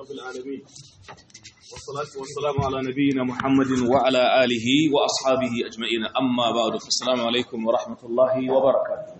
رب العالمين والصلاة والسلام على نبينا محمد وعلى آله وأصحابه أجمعين أما بعد فالسلام عليكم ورحمة الله وبركاته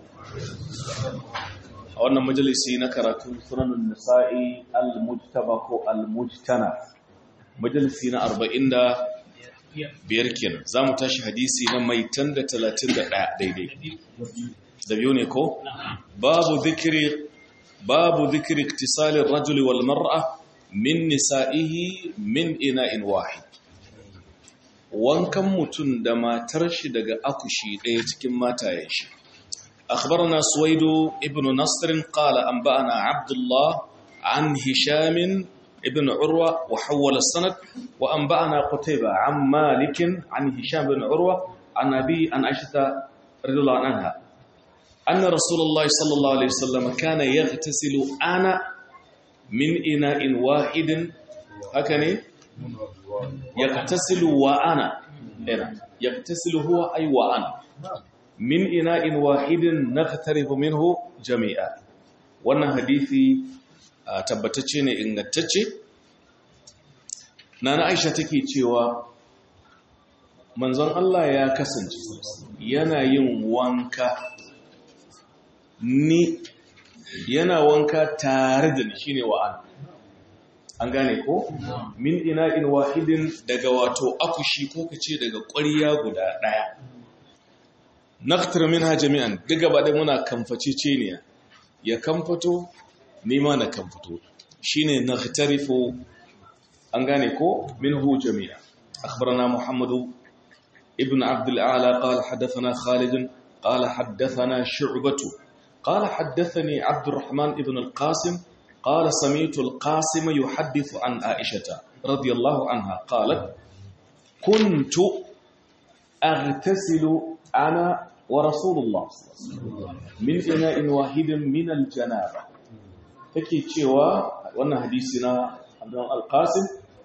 أولا مجلسي نكرة سنن النساء المجتبك المجتنى مجلسي أربعين دا biyar kenan za mu tashi hadisi na mai tan da talatin da ɗaya daidai da biyu ne ko? babu zikiri babu zikiri iktisalin rajuli wal mar'a min nisa'ihi min ina'in wahid wankan mutum da matar shi daga akushi ɗaya cikin matayen shi أخبرنا سويد ابن نصر قال أنبأنا عبد الله عن هشام ابن عروة وحول السند وأنبأنا قتيبة عن مالك عن هشام بن عروة عن أبي عن عائشة رضي الله عنها أن رسول الله صلى الله عليه وسلم كان يغتسل أنا من إناء واحد هكذا يغتسل وأنا يغتسل هو أي وأنا من إناء واحد نغترف منه جميعا wannan hadisi tabbatacce ne ingantacce nana aisha take cewa manzon Allah ya kasance yana yin wanka ni yana wanka tare da ni shine wa'an an gane ko min ina'in wahidin daga wato akushi ko kace daga ƙwarya guda ɗaya naktar minha jami'an daga ba da muna kamface ne ya kamfato nima na kamfato shine nakhtarifu an gane ko minhu jami'a akhbarana muhammadu ibn abd al-a'la qala hadathana khalid qala hadathana shu'batu قال حدثني عبد الرحمن ابن القاسم قال سمعت القاسم يحدث عن عائشة رضي الله عنها قالت كنت أغتسل أنا ورسول الله من إناء واحد من الجنابة take cewa wannan hadisi na Abdul Al-Qasim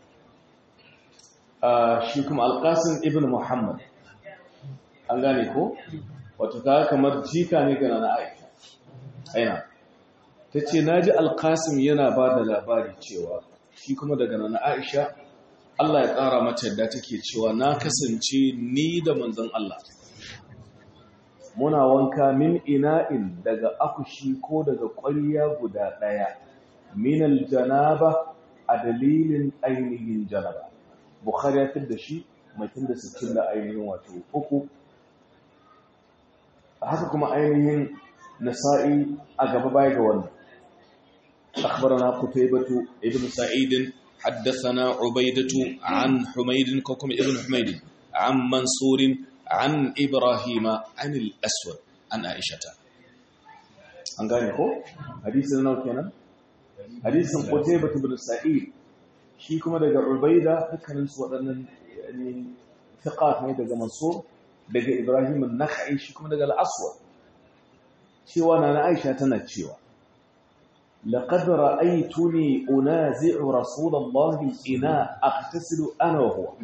shi kuma Al-Qasim ibn Muhammad an gane ko wato ta kamar jika ne ga na Aisha aina tace naji Al-Qasim yana ba da labari cewa shi kuma daga na Aisha Allah ya ƙara mata yadda take cewa na kasance ni da manzon Allah muna wanka min ina'in daga akushi ko daga ƙwarya guda ɗaya minal janaba a dalilin ainihin janaba bukhari ya da shi mai tun da sittin da ainihin wato uku haka kuma ainihin nasa'i a gaba baya ga wannan أخبرنا قتيبة ابن سعيد حدثنا عبيدة عن حميد كوكم ابن حميد عن منصور عن إبراهيم عن الأسود عن عائشة an gane ko hadisin nawa kenan hadisin Qutaybah ibn Sa'id shi kuma daga Ubayda dukkanin su waɗannan yani thiqat ne daga Mansur daga Ibrahim an-Nakhai shi kuma daga al-Aswad cewa nana Aisha tana cewa laqad ra'aytuni unazi'u rasulallahi ina aghtasilu ana wa huwa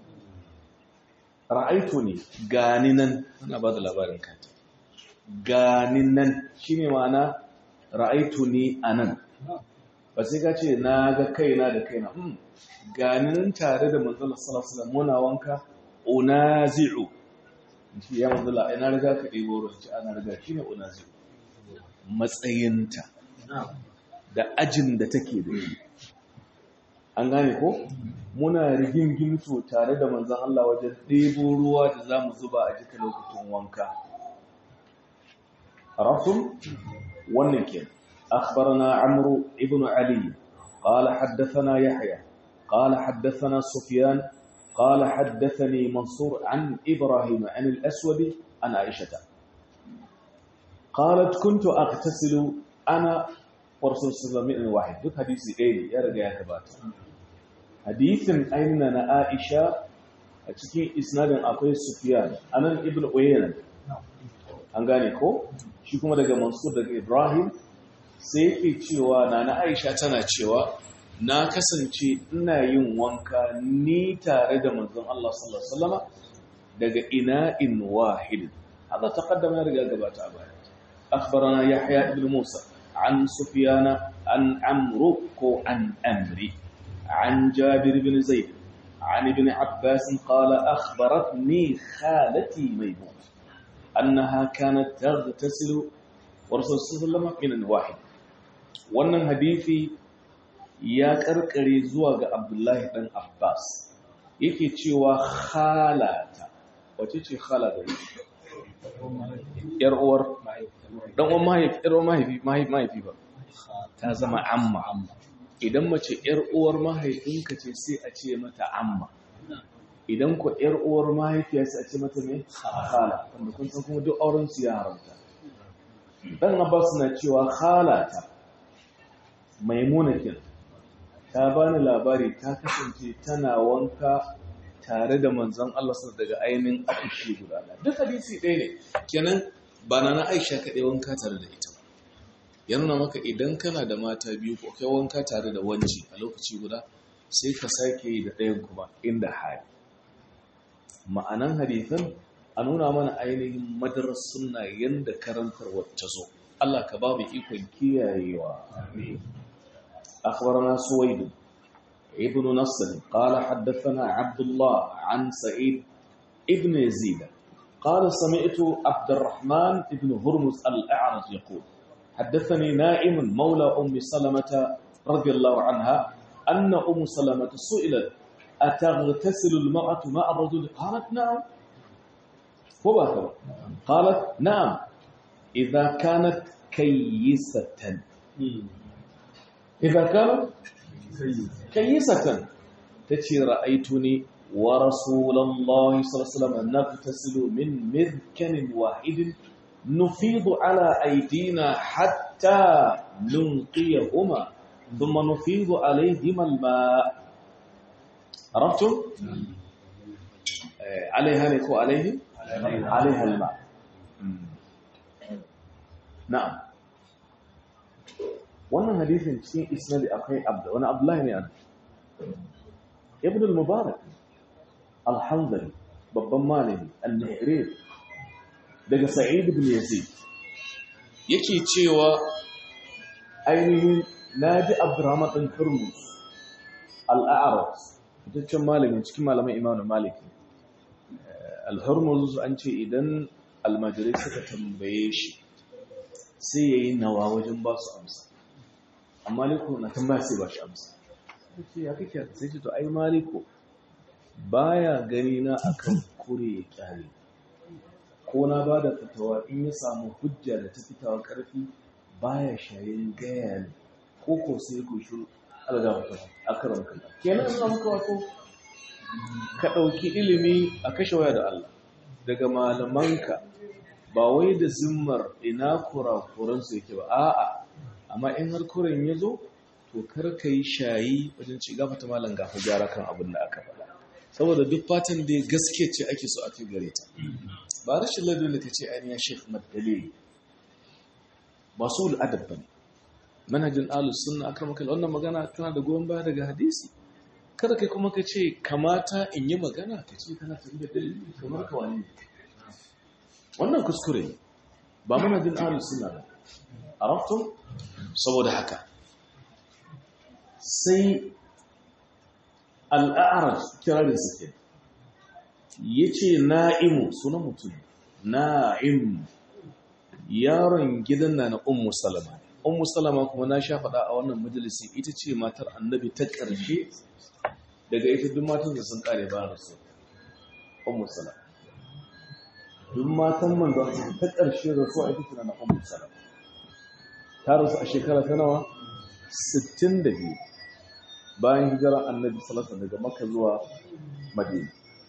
ra'aitu ne gani nan ana ba da labarin kanta gani nan shi ne ma'ana ra'aitu ne a nan ba sai ka ce na ga kaina da kaina gani nan tare da manzala salasala muna wanka unazi'u shi ya manzala ina riga ka ɗebo ruwan ci ana riga shi ne unazi'u matsayinta da ajin da take da shi an gane ko muna rigingimto tare da manzan Allah wajen ɗebo ruwa da za mu zuba a jika lokacin wanka rasul wannan ke akhbarana amru ibn ali qala haddathana yahya qala haddathana sufyan qala haddathani mansur an ibrahim an al-aswad an aisha qalat kuntu aghtasilu ana wa rasul sallallahu alaihi wasallam duk hadisi ɗaya ne ya riga ya gabata hadithin aina na Aisha a cikin isnadin akwai Sufyan anan Ibn Uyayna an gane ko shi kuma daga Mansur daga Ibrahim sai yake cewa na na Aisha tana cewa na kasance ina yin wanka ni tare da manzon Allah sallallahu alaihi wasallam daga ina'in wahid hada taqaddama ya riga gabata a baya akhbarana Yahya ibn Musa an Sufyan an Amru ko an Amri عن جابر بن زيد عن ابن عباس قال أخبرتني خالتي ميمونة أنها كانت تغتسل ورسول الله صلى الله عليه وسلم من واحد wannan hadisi ya karkare zuwa ga Abdullahi dan Abbas yake cewa khalata wace ce khala da yar uwar dan uwan mahaifi yar uwar mahaifi mahaifi ba ta zama amma idan mace yar uwar mahaifinka ce sai a ce mata amma idan ku yar uwar mahaifiya sai a ce mata me khala wanda kun san kuma duk auren su ya haramta dan Abbas na cewa khalata maimuna kin ta bani labari ta kasance tana wanka tare da manzon Allah sallallahu daga ainihin akushi guda duk hadisi ɗaya ne kenan ba na Aisha kaɗai wanka tare da ita ya nuna maka idan kana da mata biyu ko kai wanka tare da wanci a lokaci guda sai ka sake yi da ɗayan kuma inda hali ma'anan hadithan a nuna mana ainihin madarar sunna yanda karantar wata zo Allah ka ba mu ikon kiyayewa أخبرنا سويد ابن نصر قال حدثنا عبد الله عن سعيد ابن يزيد قال سمعت عبد الرحمن ابن هرمز الأعرج يقول حدثني نائم مولى أم سلمة رضي الله عنها أن أم سلمة سئلت أتغتسل المرأة مع الرجل قالت نعم هو قالت نعم إذا كانت كيسة إذا كانت كيسة تتي رأيتني ورسول الله صلى الله عليه وسلم نغتسل من مذكن واحد نفيض على أيدينا حتى ننقيهما ثم نفيض عليهما الماء عرفتم؟ عليها نكو عليه عليها الماء نعم wannan hadisin cikin isnadi akwai wani abdullahi ne an ibn al-mubarak al-hanzali babban malami al-nahrir daga sa'id ibn yazid yake cewa ainihin naji abdurrahman bin turmus al-a'raj fitaccen malamin cikin malaman imam malik al-hurmuz an ce idan almajirai suka tambaye shi sai yayi nawa wajen ba su amsa amma maliko na tambaya sai ba shi amsa sai ya kake sai ce to ai maliko baya gani na akan kure ya kyale ko na ba da fitawa in ya samu hujja da ta fitawa karfi baya shayin gaya ne ko ko sai ko shi alga mutum a karan kalla kenan ina muka wato ka ɗauki ilimi a kashe waya da Allah daga malamanka ba wai da zimmar ina kurakuransu yake ba a'a amma in har kuren ya zo to kar ka yi shayi wajen ci gafa ta malam gafa gyara kan abin da aka faɗa saboda duk fatan da gaske ce ake so a kai gare ta ba rashin ladin da ka ce ainihin ya shek madalili ba su al'adab ba ne manhajin alus sunna akan makal wannan magana tana da goyon baya daga hadisi kada kai kuma ka ce kamata in yi magana ka ce kana tafi da dalili kamar ka wani wannan kuskure ne ba manhajin alus sunna ba arabtum saboda haka sai al'arar kirarin suke ya ce na'imu suna mutum na'im yaron gidan na na ummu salama ummu salama kuma na sha faɗa a wannan majalisi ita ce matar annabi ta ƙarshe daga ita duk matan da sun ƙare ba rasu ummu salama duk matan man da ta ƙarshe rasu a ita tana na ummu salama ta rasu a shekara ta nawa 62 bayan hijirar annabi salasa daga maka zuwa madina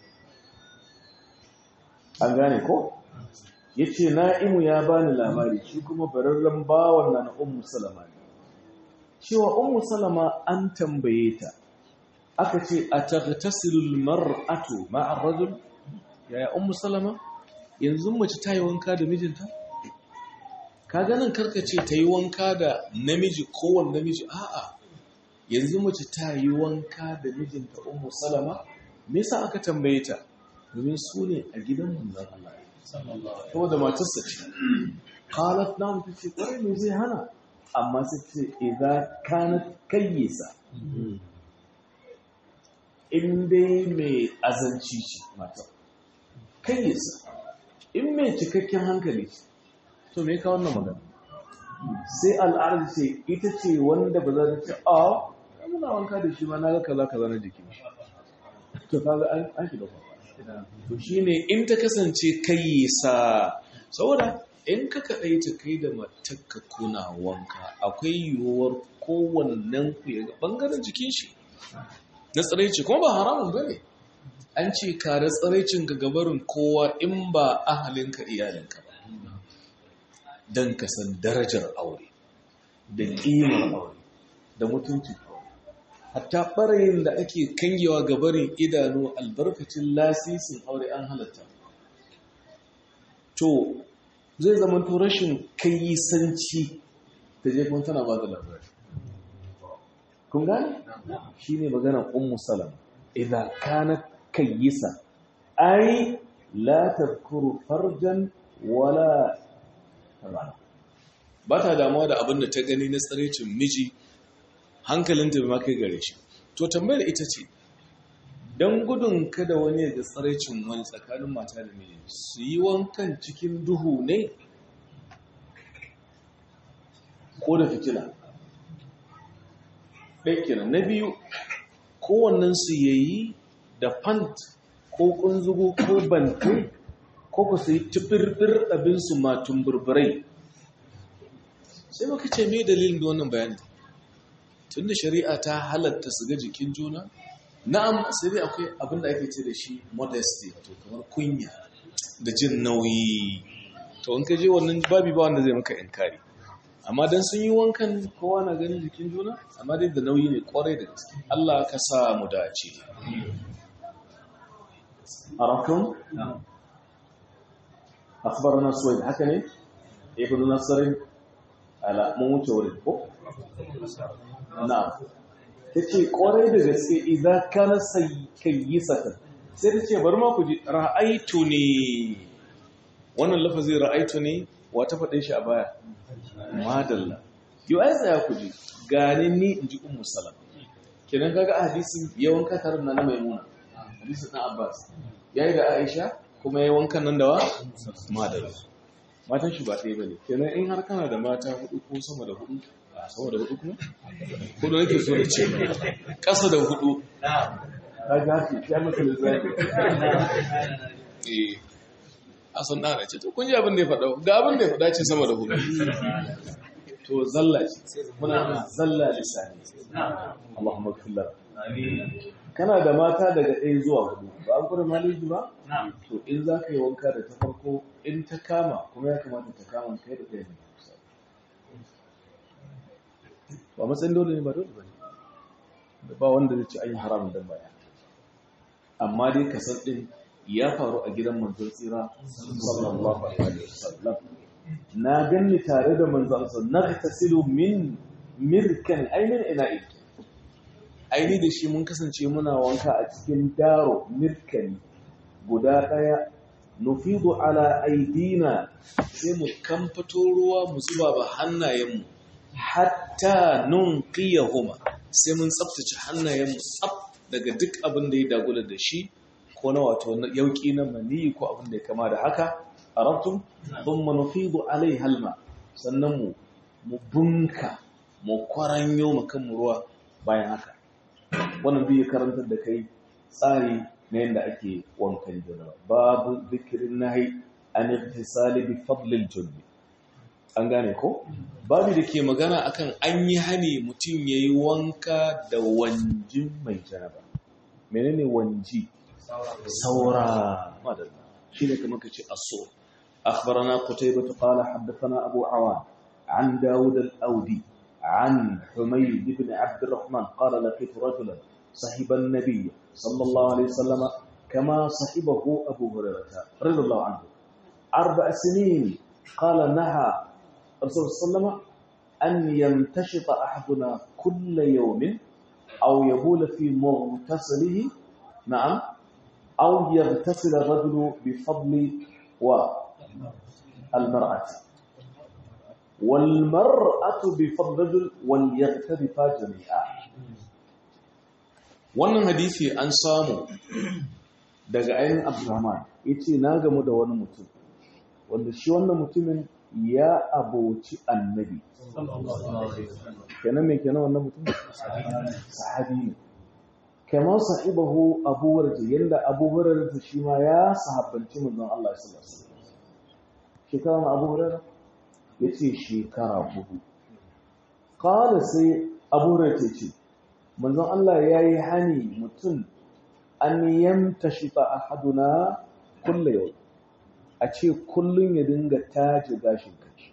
an gane ko ya ce na'imu ya bani labari shi kuma bararren bawan na ummu salama ne cewa ummu salama an tambaye ta aka ce a taghtasilul mar'atu ma'ar rajul yaya ummu salama yanzu mace ta yi wanka da mijinta ka ganin karkace ta yi wanka da namiji kowane namiji a'a yanzu mace ta yi wanka da mijinta ummu salama me yasa aka tambaye ta domin su ne a gidan manzon Allah saboda matarsa ce qalat na mutu ce kwarai me zai hana amma sai ce idza kanat kayyisa in dai mai azanci ce mata kayyisa in mai cikakken hankali ce to me ka wannan magana sai al'adar ce ita ce wanda ba za ta ce a muna wanka da shi ma na ga kaza kaza na jikin shi to kaga an an shiga kwakwa to shine in ta kasance kayyisa saboda in ka kaɗai ta kai da matakka kuna wanka akwai yiwuwar kowannen ku ya ga ɓangaren jikin shi na tsiraici kuma ba haramun ba ne an ce kare tsiraicin ga gabarin kowa in ba ahalinka iyalinka ba don ka san darajar aure da ƙimar aure da mutunci hatta ɓarayin da ake kangewa gabarin idanu albarkacin lasisin aure an halatta to zai zama to rashin kayyisanci ta je kuma tana ba da labari kun gane shi ne magana ummu salam idan kana kayyisa ai la tadhkuru farjan wala ba ta damuwa da abin da ta gani na tsarecin miji hankalinta bai ma kai gare shi to tambayar ita ce don gudun kada wani ya ga tsaraicin wani tsakanin mata da miji su yi wankan cikin duhu ne ko da fitila ɗaya na biyu kowannen su yayi da fant ko kunzugu ko bantai ko ku su yi tufirfir abinsu matun burburai sai maka ce mai dalilin da wannan bayani tunda shari'a ta halatta su ga jikin juna na'am sai dai akwai abin da ake ce da shi modesty wato kamar kunya da jin nauyi to in ka je wannan babi ba wanda zai maka inkari amma dan sun yi wankan kowa na ganin jikin juna amma dai da nauyi ne kwarai da gaske Allah ka sa mu dace arakum akhbarana suwaid haka ne ibn nasr ala mun wuce wurin ko na'am ta ce ƙwarai da gaske idan kana kayyisatan sai ta ce bari ma ku ji ra'aitu ne wannan lafazin ra'aitu ne wa ta faɗe shi a baya madalla yau ai tsaya ku ji gani ni in ji ummu salam kenan kaga a hadisin yawan katarin na na maimuna hadisin na abbas yayi da aisha kuma yayi wankan nan da wa madalla matan shi ba ɗaya bane kenan in har kana da mata hudu ko sama da hudu sama da hudu kuma? hudu nake so da ce ƙasa da hudu ta gafi ya maka lissafi eh a sun ɗana ce to kun ji abin da ya faɗa ga abin da ya faɗa ce sama da hudu to zalla ce muna zalla lisani Allahumma kullar kana da mata daga ɗaya zuwa hudu ba an kuma maliji ba to in za ka yi wanka da ta farko in ta kama kuma ya kamata ta kama kai da kai ne ba matsayin dole ne ba dole ba ne ba wanda zai ci ayin haramun don baya amma dai kasar ɗin ya faru a gidan manzon tsira sallallahu alaihi wasallam na ganni tare da manzon sa na tasilu min mirkan ainin ina ita aini da shi mun kasance muna wanka a cikin daro mirkani guda ɗaya nufidu ala aidina sai mu kamfato ruwa mu zuba ba hannayenmu hatta nun huma sai mun tsaftace hannayenmu tsaf daga duk abin da ya dagula da shi ko na wato yauki na maniyi ko abin da ya kama da haka a rabtun don manufidu alai halma sannan mu mu bunka mu kwaranyo mu kan ruwa bayan haka wannan biyu karantar da kai tsari na yadda ake wankan janaba babu zikirin nahi an irtisali bi fadlil junbi an gane ko babu da ke magana akan an yi hani mutum ya yi wanka da wanjin mai janaba menene wanji saura madalla shi ne kamar ka ce aso أخبرنا قتيبة قال حدثنا أبو عوان عن داود الأودي عن حميد بن عبد الرحمن قال لقيت رجلا صحب النبي صلى الله عليه وسلم كما صحبه أبو هريرة رضي الله عنه أربع سنين قال نهى الرسول صلى الله عليه وسلم أن يمتشط أحدنا كل يوم أو يبول في مغتسله نعم أو يغتسل الرجل بفضل والمرأة والمرأة بفضل الرجل وليغترفا جميعا wannan hadisi an samu daga ayin abdurrahman ya ce na gamu da wani mutum wanda shi wannan mutumin ya aboci annabi kenan mai kenan wannan mutum sahabi ne kamar sahibahu abu hurairah yanda abu hurairah shi ma ya sahabbanci manzon Allah sallallahu alaihi wasallam shekara na abu hurairah yace shekara hudu qala sai abu hurairah ce manzon Allah yayi hani mutum an yamtashifa ahaduna kullu yau a ce kullun ya dinga taji gashin kanshi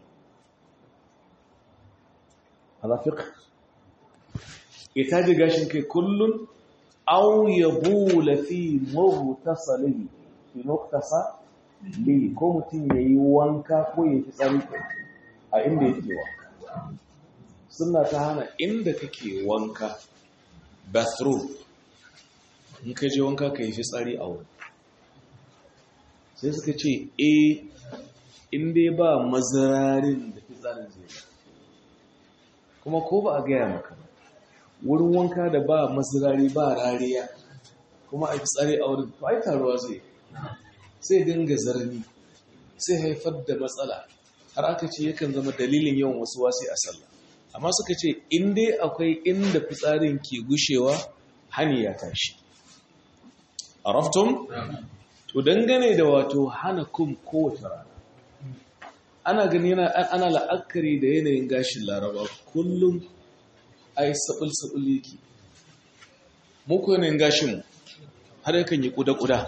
hada fiqh ya taji gashin kai kullun aw yabula fi mughtasalihi fi muqtasa li ko mutum yayi wanka ko yayi tsari a inda yake wanka sunna ta hana inda kake wanka bathroom in ka je wanka ka yi fitsari a wurin sai suka ce e in dai ba mazirarin da fitsarin zai ba kuma ko ba a gaya maka ba wurin wanka da ba mazirari ba rariya kuma a fitsari a wurin to ai taruwa zai sai dinga zarni sai haifar da matsala har aka ce yakan zama dalilin yawan wasu wasi a sallah amma suka ce in dai akwai inda fitsarin ke gushewa hani ya tashi araftum to dangane da wato hana kum kowace rana ana gani yana ana la'akari da yanayin gashin laraba kullum ai sabul sabul yake muku yanayin gashin mu har yakan yi kuda kuda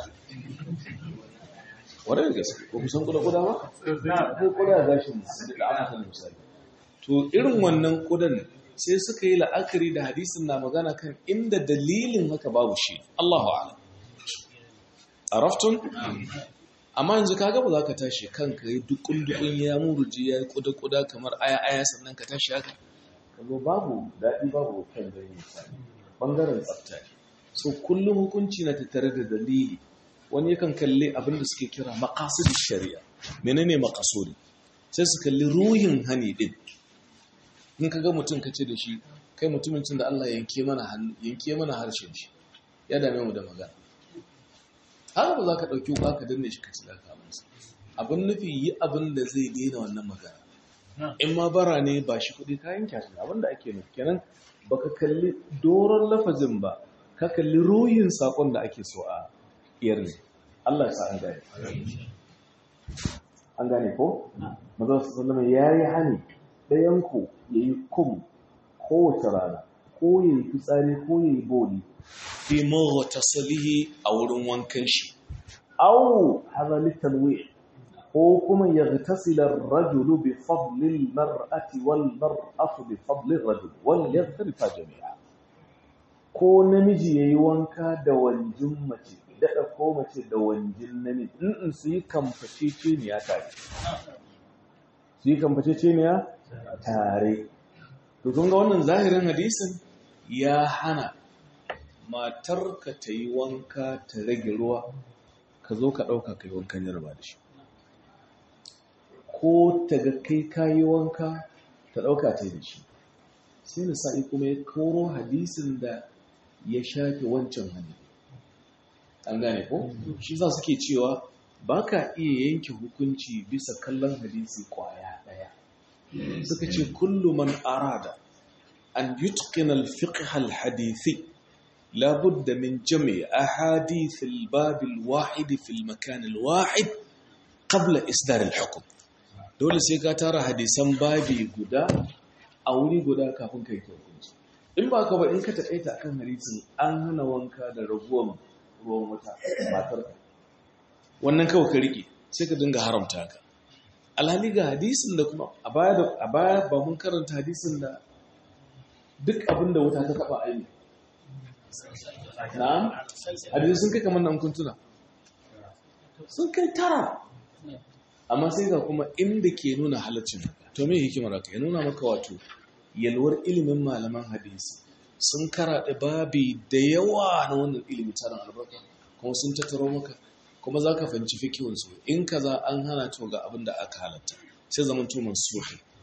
wadda gaske ko kusan kuda kuda ba ko kuda gashin mu da aka san misali to irin wannan kudan sai suka yi la'akari da hadisin na magana kan inda dalilin haka babu shi Allahu a'lam araftun amma yanzu kaga ba za ka tashi kanka yi dukun dukun ya muruji ya yi kuda kuda kamar aya aya sannan ka tashi haka kaga babu daɗi babu kan gani misali bangaren tsafta so kullum hukunci na tattare da dalili wani yakan kalli abin da suke kira maqasid shari'a menene maqasudi sai su kalli ruhin hani din in kaga mutum kace da shi kai mutumin da Allah yanke mana yanke mana harshen shi ya dame mu da magana har ba za ka ɗauki ba ka danne shi ka ci daga masa abin nufi yi abin da zai daina wannan magana in ma bara ne ba shi kuɗi kayan kyashi abin da ake nufi kenan ba ka kalli doron lafazin ba ka kalli ruhin saƙon da ake so a iyar ne Allah sa an gane an gane ko mazan su sallama ya yi hani ɗayanku ya yi kum kowace rana ko ya yi fitsari ko ya yi boli fi maghtasalihi a wurin wankan shi aw hadha litanwi ko kuma yaghtasila ar-rajulu bi fadli al-mar'ati wal mar'atu bi fadli ar-rajul wal yaghtarifa jami'a ko namiji yayi wanka da wanjin mace dada ko mace da wanjin namiji in su yi kamfacece ne ya tare su yi kamfacece ne ya tare to kun ga wannan zahirin hadisin ya hana matarka ta yi wanka ta rage ruwa ka zo ka ɗauka ka yi wankan yarba da shi ko ta ga kai ka yi wanka ta ɗauka ta yi da shi sai na sa'i kuma ya koro hadisin da ya shafe wancan hannu an gane ko shi za suke cewa ba ka iya yanke hukunci bisa kallon hadisi kwaya ɗaya suka ce kullum man arada an yutqina al-fiqh al-hadithi لا بد من جمع أحاديث الباب الواحد في المكان الواحد قبل إصدار الحكم dole sai ka tara hadisan babi guda a wuri guda kafin kai ta hukunci in ba ka ba in ka taƙaita akan hadisin an hana wanka da raguwan ruwan wuta matar ka wannan kawai ka rike sai ka dinga haramta ka alhali ga hadisin da kuma a baya ba mun karanta hadisin da duk abin da wuta ta taɓa aini na'am hadisi sun kai kamar nan kuntuna sun kai tara amma sai ga kuma inda ke nuna halaccin to me hikimar haka ya nuna maka wato yalwar ilimin malaman hadisi sun karaɗe babi da yawa na wannan ilimin tarin albarka kuma sun tattaro maka kuma za ka fahimci fikihunsu in kaza an hana to ga abin da aka halatta sai zaman tuman suhi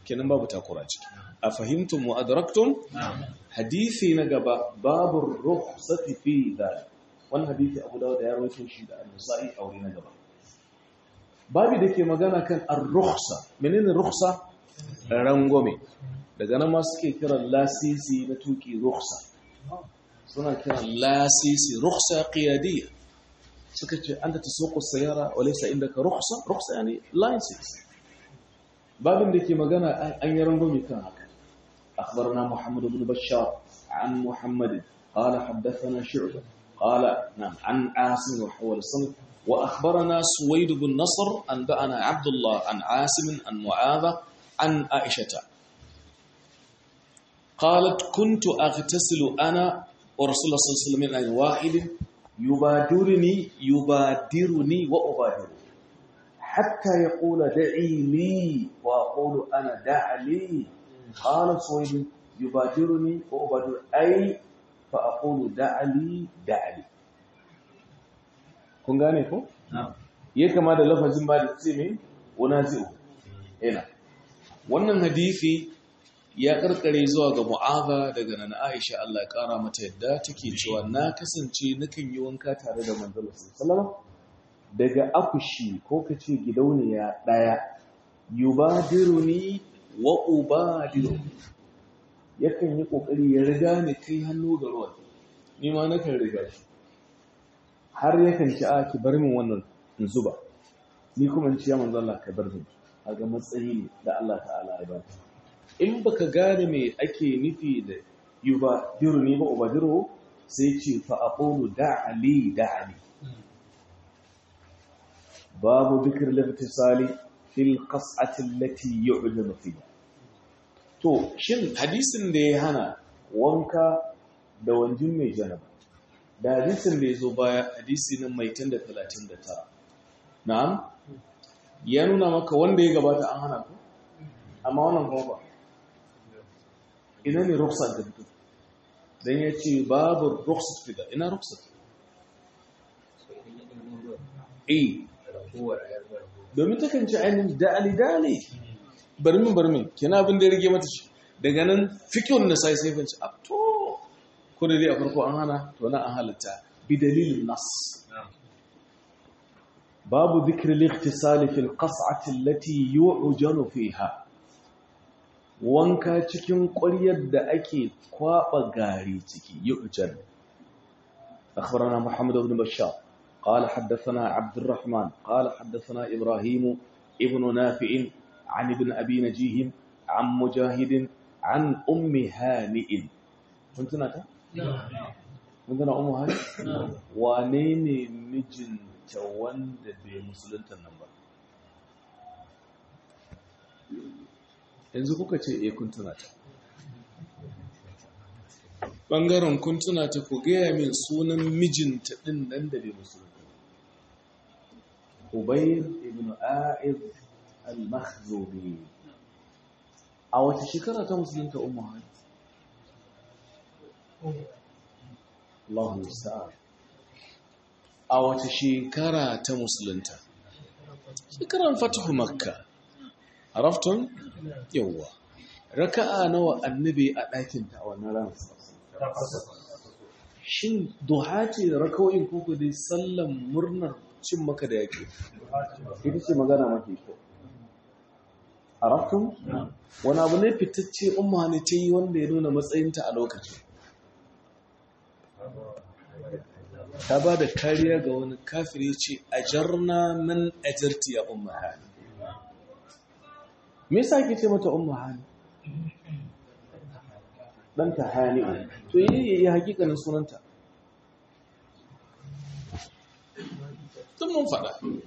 kenan babu takura ciki a fahimtum wa adraktum hadisi na gaba babu rukhsati fi dhalik wannan hadisi Abu Dawud ya rawaito shi da An-Nasa'i a wuri na gaba babu da ke magana kan ar-rukhsa menene rukhsa rangwame daga nan ma suke kiran lasisi na tuki rukhsa suna kiran lasisi rukhsa qiyadiyya suka ce anta tasuqu sayara wa laysa indaka rukhsa rukhsa yani license babin da ke magana an yi rangwame kan haka أخبرنا محمد بن بشار عن محمد قال حدثنا شعبة قال نعم عن عاصم وحول الصنف وأخبرنا سويد بن نصر أنبأنا عبد الله عن عاصم عن معاذ عن عائشة قالت كنت أغتسل أنا ورسول الله صلى الله عليه وسلم من واحد يبادرني يبادرني وأبادره حتى يقول دعي لي وأقول أنا دع لي قال سويد يبادرني وأبادر أي فأقول دع لي دع لي kun gane ko? ya kama da lafazin ba da ce mai wanazi'u ina wannan hadithi ya karkare zuwa ga mu'aza daga nan Aisha Allah ya kara mata yadda take cewa na kasance nakan yi wanka tare da manzon sallallahu daga akushi ko kace gidauniya daya yubadiruni wa ubadiru yakan yi kokari ya riga ni kai hannu ga ruwan ni ma nakan riga shi har yakan ci a ki bar min wannan in zuba ni kuma in ci ya manzo Allah ka bar min a ga matsayi ne da Allah ta'ala ya ba in baka gane me ake nufi da yubadiru ni ba ubadiru sai ce fa aqulu da'ali da'ali babu dhikr al-ibtisali fil qas'ati allati yu'lanu fiha to shin hadisin da ya hana wanka da wanjin mai janaba da hadisin da ya zo baya hadisi nan mai tun da talatin da tara na'am ya nuna maka wanda ya gabata an hana ku amma wannan kuma ba ina ne ruksar da fito don ya ce babu ruksar fida ina ruksar eh domin ta kan ci ainihin da'ali-da'ali barmin barmin kina abin da ya rage mata shi daga nan fikin na sai sai fanci a to ko da dai a farko an hana to na an halitta bi dalilin nas babu dhikri al-ikhtisal fi al-qas'ati allati yu'janu fiha wanka cikin ƙwaryar da ake kwaba gari ciki yu'jan أخبرنا محمد بن بشار قال حدثنا عبد الرحمن قال حدثنا إبراهيم ابن نافع عن ابن أبي نجيه عن مجاهد عن أم هانئ كنت نتا؟ kun gana umu hali wane ne mijinta wanda bai musulunta nan ba yanzu kuka ce e kun tuna ta ɓangaren kun tuna ta ku gaya min sunan mijinta ɗin nan da bai musulunta ubayr ibn a'id al-makhzumi a wata shekara ta musulunta umu hali Allah musta'an a wata shekara ta musulunta shekaran fatahu makka araftun yawwa raka'a nawa annabi a ɗakin ta a wannan ran shin duha ce rakawoyin kuku dai sallan murnar cin maka da yake ita ce magana mafi kyau araftun wani abu ne fitacce umma ne ta yi wanda ya nuna matsayinta a lokacin ta ba da kariya ga wani kafiri ce a jarna min ajarti ya umma hali me yasa ake ce mata umma hali dan ta hali to yi yi hakikanin sunanta tun mun faɗa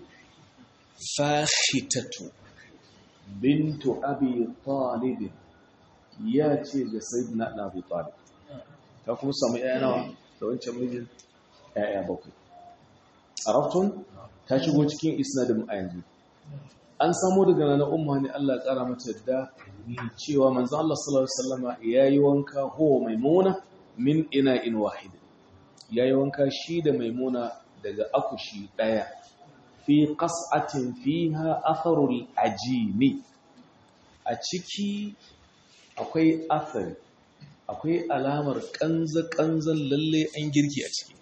fahitatu bintu abi talib ya ce ga sayyidina abu talib ta kuma samu ƴaƴa nawa da wancan mijin ‘ya'ya bakwai. A raftun ta shigo cikin isnadin a yanzu. An samu daga na umma ne Allah ƙara mata da cewa manzan Allah sallallahu Alaihi wasallama ya yi wanka huwa maimuna min ina in wahidin. Ya yi wanka shi da maimuna daga akushi ɗaya. Fi ƙas'atin fiha atharul ajini. a ciki akwai athari akwai alamar kanza-kanzan lalle an girki a ciki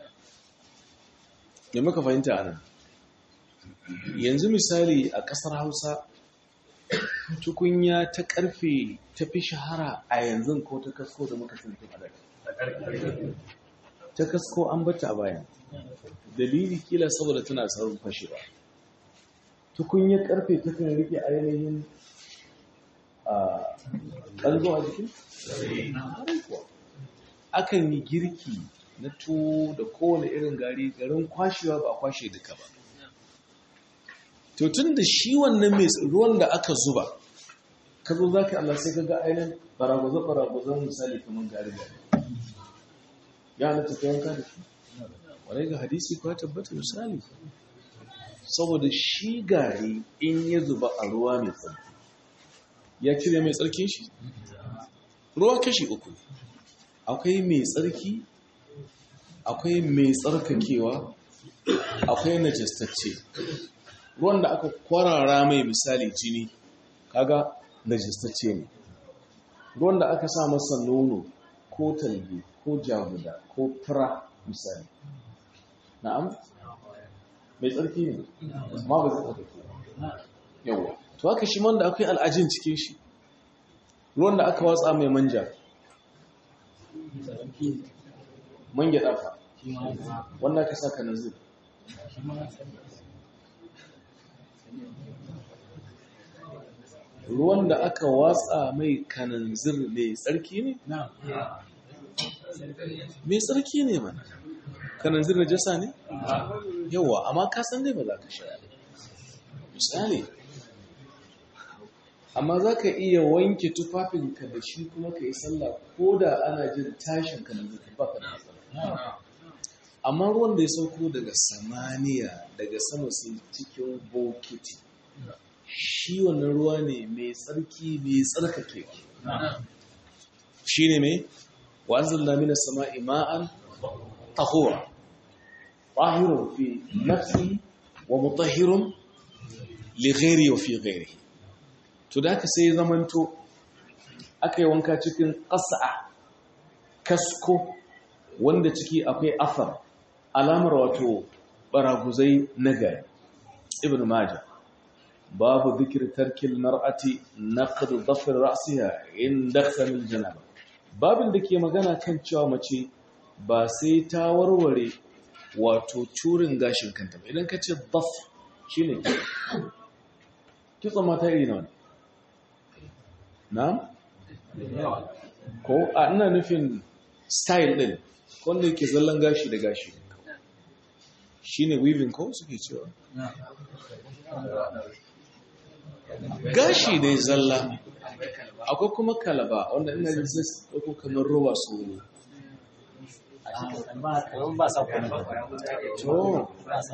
da muka fahimta a nan yanzu misali a ƙasar hausa tukunya ta ƙarfe ta fi shahara a yanzu ko ta kasko da muka tuntun a daga ta kasko an bata a bayan dalili kila saboda tana saurin fashewa tukunyar ƙarfe ta kan rike ainihin a ƙanzo a jikin? akan yi girki na tuwo da kowane irin gari garin kwashewa ba a kwashe duka ba to tun da shi wannan mai ruwan da aka zuba ka zo za ka Allah sai ka ga ainihin baragwazo-baragwazon misali kamar gari gari ya halatta ka yanka da shi wadai ga hadisi kuwa tabbata misali saboda shi gari in ya zuba a ruwa mai tsarki ya cire mai tsarkin shi ruwa kashi uku akwai mai tsarki akwai mai tsarkakewa akwai najastacce ruwan da aka kwarara mai misali jini kaga najastacce ne ruwan da aka sa masa nono ko talge ko jaguda ko fura misali na'am mai tsarki ne ma ba zai tsarkake yawa to haka shi man da akwai al'ajin cikin shi ruwan da aka watsa mai manja man gyaɗa fa wanda aka saka nazir ruwan da aka watsa mai kananzir mai tsarki ne? mai tsarki ne mana kananzir na jasa ne? yawa amma kasan dai ba za ka sha misali amma za ka iya wanke tufafinka da shi kuma ka yi sallah ko da ana jin tashin kananzir ba ka da matsala amma ruwan da ya sauko daga samaniya daga sama sun cikin bokiti shi wannan ruwa ne mai tsarki mai tsarkake shi ne mai wa'azin lamina sama ima'an tahura ƙwahirun fi nafi wa mutahirun lighairi wa fi ghairi to da aka sai zamanto aka yi wanka cikin ƙasa kasko wanda ciki akwai afar alamar wato baraguzai na gari ibn majah babu zikir tarkil mar'ati naqd dhafr ra'siha inda khamil janaba babin da ke magana kan cewa mace ba sai ta warware wato curin gashin kanta ba idan ka ce dhaf shine kitso mata iri nawa na ko a ina nufin style din wanda yake zallan gashi da gashi shine weaving ko suke cewa gashi dai zalla akwai kuma kalaba wanda ina jin sai su ɗauko kamar roba su ba sa kuma to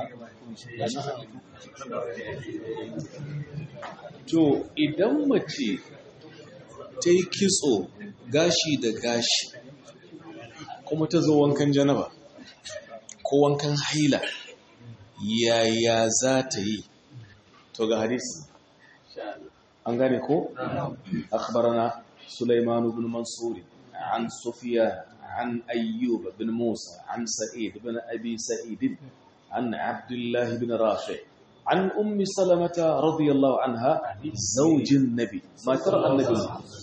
to idan mace ta yi kitso gashi da gashi kuma ta zo wankan janaba ko wankan haila yaya za ta yi to ga hadisi an gane ko akhbarana Sulaiman ibn Mansur an Sufyan an Ayyub ibn Musa an Sa'id ibn Abi Sa'id an Abdullah ibn Rafi an Ummi Salamah radiyallahu anha zawjin Nabi ma tara annabi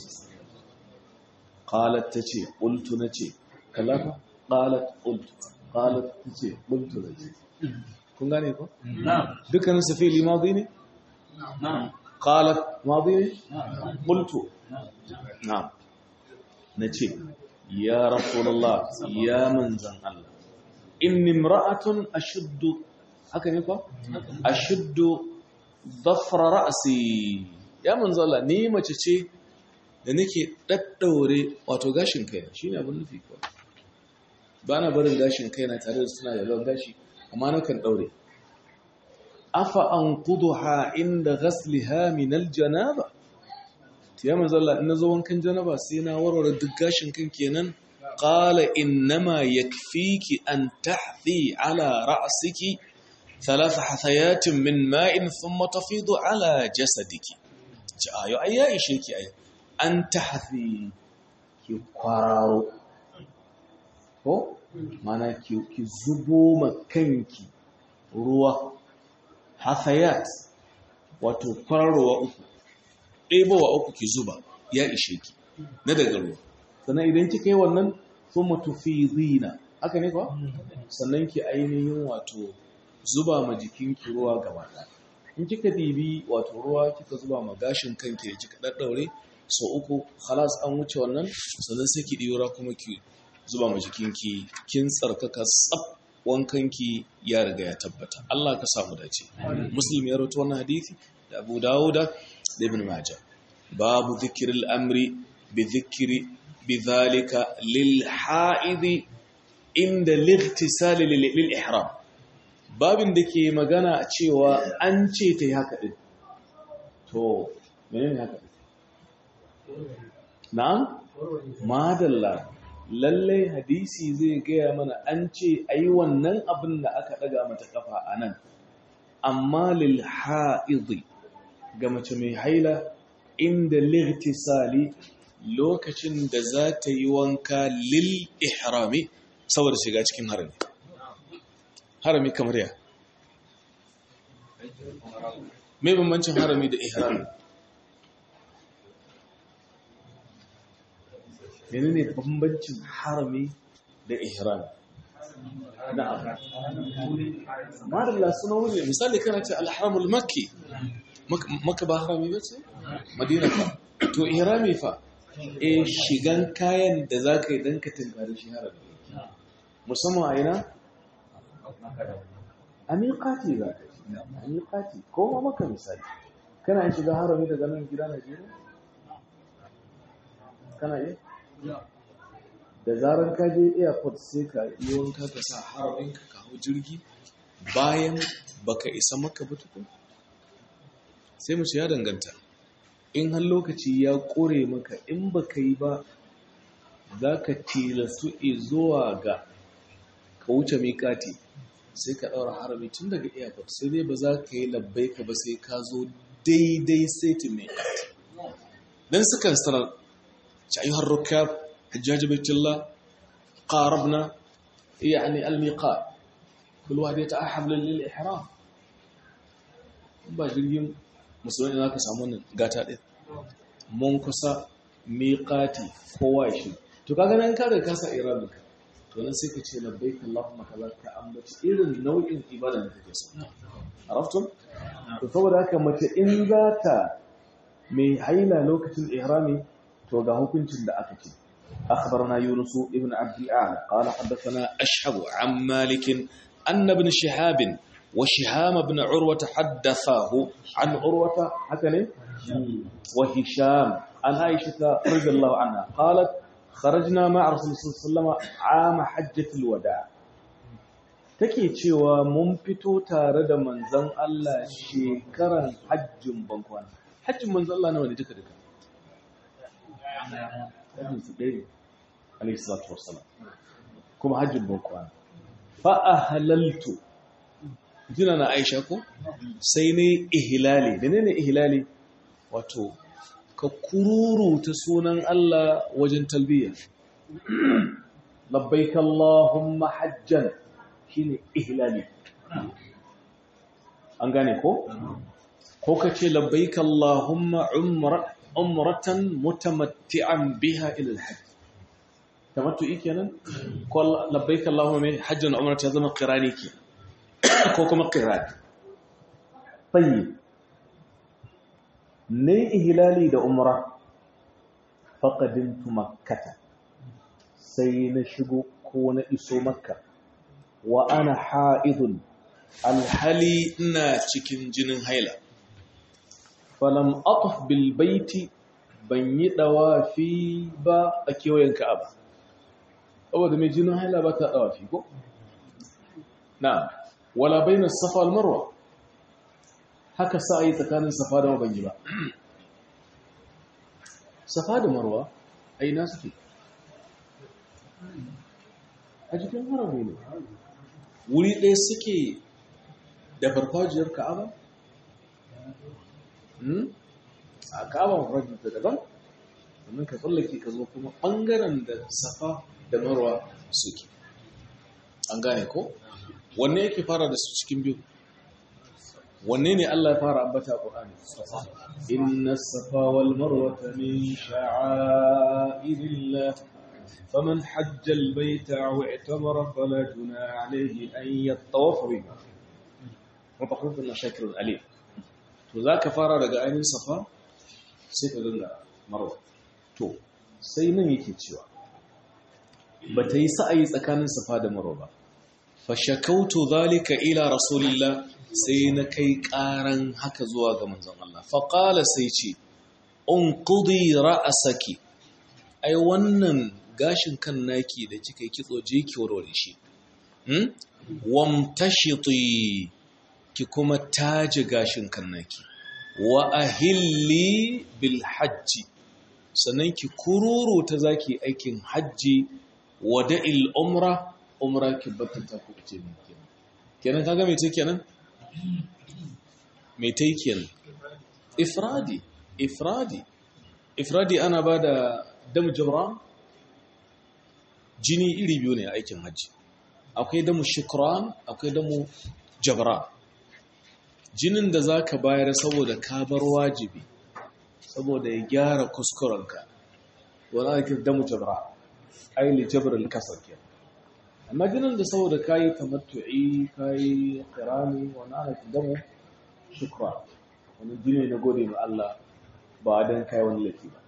qalat tace qultu nace kallafa qalat qultu qalat tace qultu nace kun gane ko dukkanin su fi'li madi ne قالت ماضي قلت نعم نجي يا رسول الله يا من زن الله إني امرأة أشد هكذا يقول أشد ضفر رأسي يا من زن الله ني mace ce da nake daddaure wato gashin kaina shine abin nufi ko ba na barin gashin kaina tare da suna da lawan gashi amma nakan daure afa an kuduha inda ghasliha min aljanaba ya manzo Allah in nazo wankan janaba sai na warware duk gashin kan kenan qala innama yakfiki an tahthi ala ra'siki thalath hathayatin min ma'in thumma tafidu ala jasadiki ci ayo ai ya ishe ki ai an tahfi ki kwararo ko mana ki ki zubo ma kanki ruwa hafayat wato kwararowa uku ɗebowa uku ki zuba ya ishe ki na daga ruwa sannan idan kika yi wannan sun matufi zina haka ne kuwa sannan ki ainihin wato zuba ma jikinki ruwa gaba ɗaya in kika dibi wato ruwa kika zuba ma gashin kanki da kika ɗaɗɗaure so uku halas an wuce wannan sannan sai ki ɗiora kuma ki zuba ma jikinki kin tsarkaka tsaf wankanki ya riga ya tabbata Allah ka samu dace muslim ya rawaito wannan hadisi da Abu Dawuda da Ibn Majah babu dhikril amri bi dhikri bidhalika lil haidi inda lightisali lil ihram babin da ke magana cewa an ce ta yi haka din to menene haka na'am madalla lallai hadisi zai gaya mana an ce ai wannan abin da aka daga mata kafa a nan amma lil ha'idhi ga mace mai haila inda lightisali lokacin da za ta yi wanka lil ihrami saboda shiga cikin harami harami kamar ya mai bambancin harami da ihrami menene bambancin harami da ihrami na'am madalla suna wuri misali kana ce alharamul makki maka ba harami ba ce madina fa to ihrami fa e shigan kayan da za ka yi don ka tunkari shi harami musamman a ina a miƙati za ka yi a miƙati ko ma maka misali kana yin shiga harami daga nan gida najeriya kana yi da zarar ka je airport sai ka yi wanka ka sa haramin ka kawo jirgi bayan baka isa maka ba tukun sai mu ya danganta in har lokaci ya kore maka in baka yi ba za ka tilastu zuwa ga ka wuce miƙati sai ka ɗaura harami tun daga airport sai dai ba za ka yi labbai ka ba sai ka zo daidai saitin miƙati don sukan sanar أيها الركاب حجاج بيت الله قاربنا يعني الميقات كل واحد يتأحب للإحرام ba jirgin musulmi za ka samu wannan gata ɗin mun kusa miƙati kowa ya shi to kaga nan ka da kasa iran ka to nan sai ka ce labbaik allahumma kaza ka ambaci irin nau'in ibada da kake so araftum to saboda haka mace in za ta mai haila lokacin ihrami to ga hukuncin da aka ce أخبرنا يونس ابن عبد الأعلى قال حدثنا أشهب عن مالك أن ابن شهاب وشهام بن عروة حدثاه عن عروة حكني وهشام عن عائشة رضي الله عنها قالت خرجنا مع رسول الله صلى الله عليه وسلم عام حجة الوداع take cewa mun fito tare da manzon Allah shekaran hajjin bankwana hajjin manzon Allah nawa ne duka duka hajjin su ɗaya alayhi salatu wassalam kuma hajjin bankwana fa ahlaltu jina na Aisha ko sai ne ihlali da ne ihlali wato ka kururu ta sunan Allah wajen talbiya labbaik Allahumma hajjan shine ihlali an gane ko ko ka ce labbaik Allahumma umra umratan mutamatti'an biha ila al-hajj tamattu'i kenan ko labbaik Allahumma mai hajjan umrata zama qirani ke ko kuma qirani tayyib ne ihlali da umra faqadintu makkata sai na shigo ko na iso makka wa ana ha'idun alhali ina cikin jinin haila falam atuf bil baiti ban yi dawafi ba a kewayen ka'aba saboda mai jinin haila ba ta dawafi ko na wala bainas safa wal marwa haka sa yi tsakanin safa da ban yi ba safa da marwa a ina suke a jikin harami ne wuri ɗaya suke da farfajiyar ka'aba a kaba mafradi ta daban sannan ka tsallake ka zo kuma ɓangaren da safa da marwa suke an gane ko wanne yake fara da su cikin biyu wanne ne Allah ya fara ambata Qur'ani inna safa wal marwata min sha'airillah faman hajja al bayta aw i'tamara fala junaha alayhi an yattawafa biha wa takhufuna shakirun alim to zaka fara daga ainihin safa sai ka dinga marwa to sai nan yake cewa bata yi sa'ayi tsakanin safa da marwa ba fashakautu zalika ila rasulillah sai na kai karan haka zuwa ga manzon Allah faqala sai ce unqudi ra'saki ai wannan gashin kan naki da kika yi kitso je ki warware shi hmm wamtashiti ki kuma taji gashin kan naki wa ahilli bil hajji sannan ki kururu ta zaki aikin hajji wada'il umra umra ki batta ta ku ce min kenan kenan kaga me take kenan me take kenan ifradi ifradi ifradi ana bada damu jabran jini iri biyu ne a aikin hajji akwai damu shukran akwai damu jabran jinin da zaka bayar saboda ka bar wajibi saboda ya gyara kuskurenka wani ake damu jabran aili jabral kasar kenan amma jinin da saboda kayi tamattu'i kayi qirani wani ana damu shukra wani jini na gode ma Allah ba dan kai wani laifi ba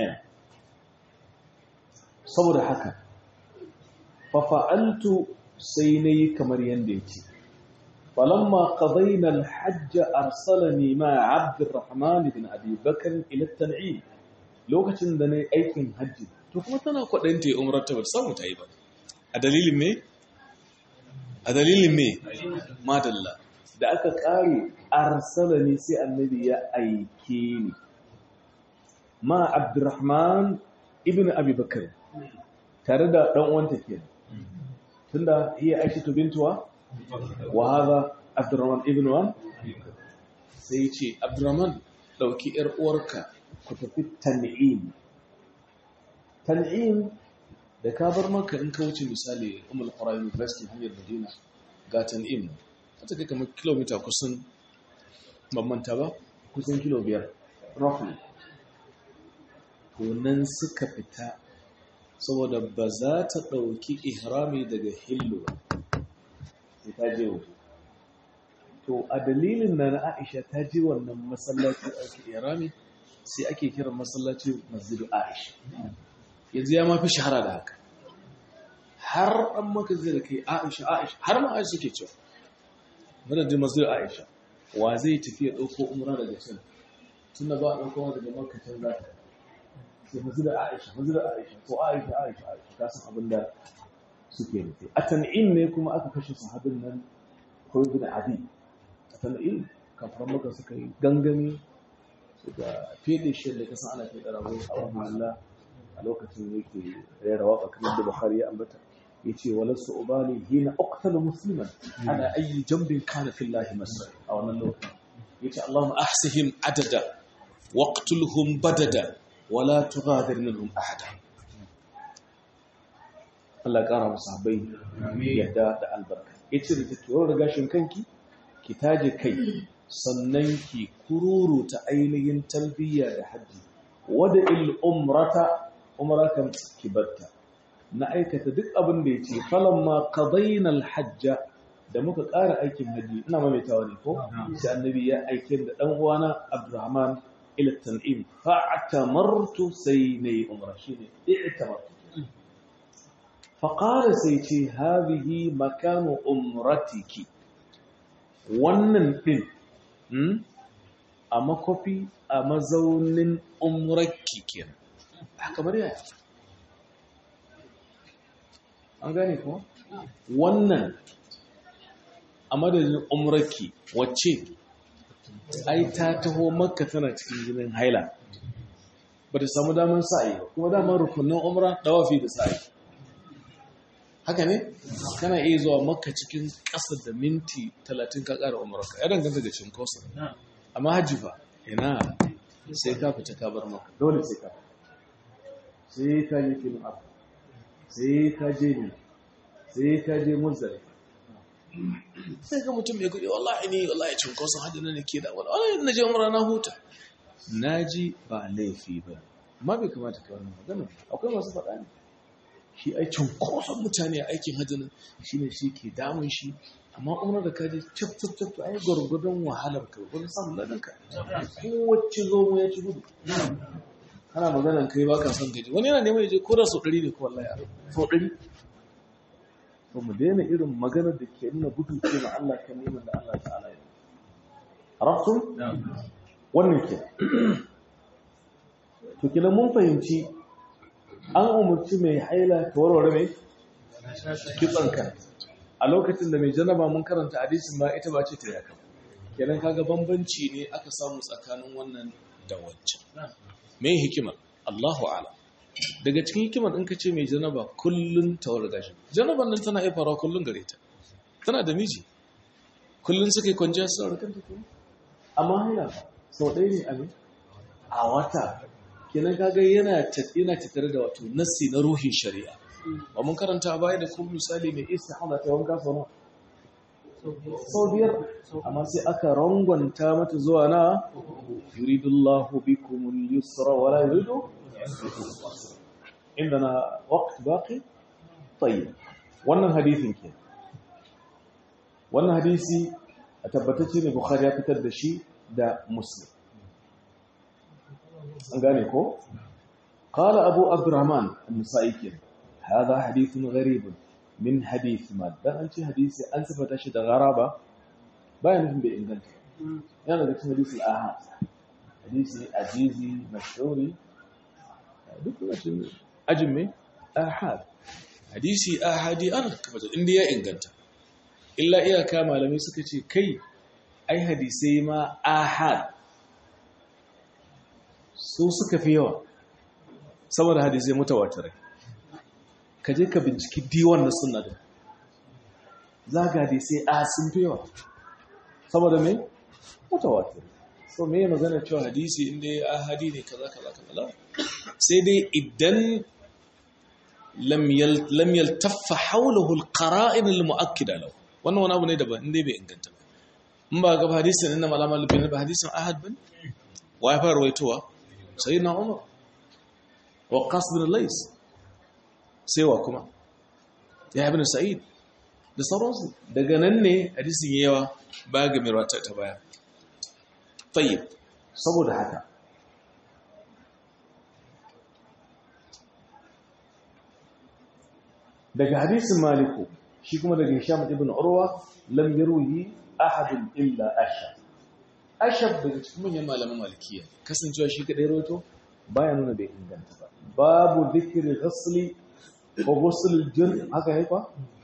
saboda haka fa fa'altu sai nayi kamar yanda yake falamma qadayna al-hajj arsalani ma Abd al-Rahman ibn Abi Bakr ila at-Tan'im lokacin da nayi aikin hajji to kuma tana kwadanta umrar ta ba samu ta yi ba a dalilin me? a dalilin me? madalla da aka kare arsala ne sai annabi ya aike ni ma abdurrahman ibn abubakar tare da dan uwanta ke tunda hiya aishatu bintuwa wa hadha abdurrahman ibn wan sai ce abdurrahman dauki yar uwarka ku tafi tan'im tan'im da ka bar maka in ka wuce misali umar ƙwarar university hanyar madina ga tan'im ta kai kamar kilomita kusan bambanta ba kusan kilo biyar roughly nan suka fita saboda ba za ta ɗauki ihrami daga hillu ba sai ta je waje to a dalilin na na aisha ta je wannan masallaci ake ihrami sai ake kiran masallaci masjidu aisha yanzu ya mafi shahara da haka har an maka zai da kai aisha aisha har ma aisha suke cewa madadin masu aisha wa zai tafi ya ɗauko umra daga can tun da ba a ɗauko daga makacin za ta sai masu da aisha masu da aisha ko aisha aisha aisha ta san abin da suke nufi a tan'in ne kuma aka kashe sahabin nan ko ibn adi a tan'in kafin maka suka yi gangami suka fede shi da kasan ana fede rago a wani Allah a lokacin yake rera waka kamar da Bukhari ya ambata yace walasu ubali hina uqtalu musliman ana ayi jambin kana fillahi masra a wannan lokacin yace Allahumma ahsihim adada waqtulhum badada wala tughadir minhum ahada Allah ya kara musu habai yadda da albarka yace da take yau riga shin kanki ki taje kai sannan ki kururu ta ainihin talbiya da haji wada il umrata umratan kibatta na aikata duk abin da yace falamma qadayna al hajja da muka ƙara aikin haji ina maimaitawa ne ko sai annabi ya aike da dan uwana Abdurrahman ila tan'im fa'tamartu sai nayi umra shine i'tamartu fa qala sai ce hadhihi makanu umratiki wannan din a makofi a mazaunin umrarki kenan kamar yaya an gane ko wannan a madadin umrarki wacce ai ta taho makka tana cikin jinin haila ba ta samu damar sa'ayi ba kuma damar rukunin umra dawafi da sa'ayi haka ne kana iya zuwa makka cikin ƙasa da minti talatin ka ƙara umarka ya danganta da cinkosa amma hajji fa ina sai ka fita ka bar maka dole sai ka sai ka je filin abu sai ka je ne sai ka je muzdalifa sai ga mutum mai kudi wallahi ni wallahi cinkoson hajji na ke da wani wallahi na je umra na huta na ji ba laifi ba amma bai kamata ka wannan magana akwai masu faɗa ne shi ai cinkoson mutane a aikin hajji nan shine shi ke damun shi amma umar da kaji cap cap cap ai gwargwadon wahalar ka gwargwadon samun ladan ka kowace zo mu ya ci gudu ana maganan kai ba ka son gaji wani yana neman ya je ko da sau ɗari ne ko wallahi sau ɗari to mu daina irin maganar da ke nuna gudu ce ma Allah kan neman da Allah ta'ala ya arabtum wannan ke to kina mun fahimci an umarci mai haila ta warware mai kitsanka a lokacin da mai janaba mun karanta hadisin ma ita ba ce ta yaka kenan kaga bambanci ne aka samu tsakanin wannan da wancan mai hikima Allahu a'lam daga cikin hikimar in ka ce mai janaba kullun tawar gashi janaban nan tana haifara kullun gare ta tana da miji kullun suka yi kwanciya su saurari kanta kuma amma haila sau ɗaya ne abin a wata kenan kaga yana yana tattare da wato nassi na ruhin shari'a ba mun karanta a baya da kuma misali mai istihada ta wanka sau nawa sau biyar amma sai aka rangwanta mata zuwa na yuridullahu bikumul yusra wala yuridu عندنا وقت باقي طيب wannan hadisin ke wannan hadisi a tabbatacce ne bukhari ya fitar da shi da muslim an gane ko qala abu abdurrahman an-nasa'i ke hada hadithun gharib min hadith ma dan an ce hadisi an sifata shi da gharaba bayan nufin bai inganta yana da cikin hadisi ahad hadisi azizi mashhuri duk lokacin ajin mai ahad hadisi ahadi an kamata inda ya inganta illa iyaka malamai suka ce kai ai hadisai ma ahad su suka fi yawa saboda hadisai mutawatirai ka je ka binciki diwan na sunna da za ga hadisai a sun fi yawa saboda mai mutawatirai so me magana cewa hadisi inda ya ahadi ne kaza kaza kaza sai dai idan lam yaltaffa hawlahu alqara'in almu'akkida lahu wannan wani abu ne daban inda bai inganta ba in ba ga hadisin inna malama bin ba hadisin ahad bin wa ya fara waitowa sayyidina umar wa qas bin lays sai wa kuma ya ibn sa'id da sauransu daga nan ne hadisin yawa ba ga mirwata ta baya tayyib saboda haka daga hadisin maliku shi kuma daga hisham ibn urwa lam yarwi ahadun illa ashab ashab daga cikin manyan malaman malikiya kasancewa shi kadai roto baya nuna bai inganta ba babu dhikri ghasli wa ghusl al-jun haka haifa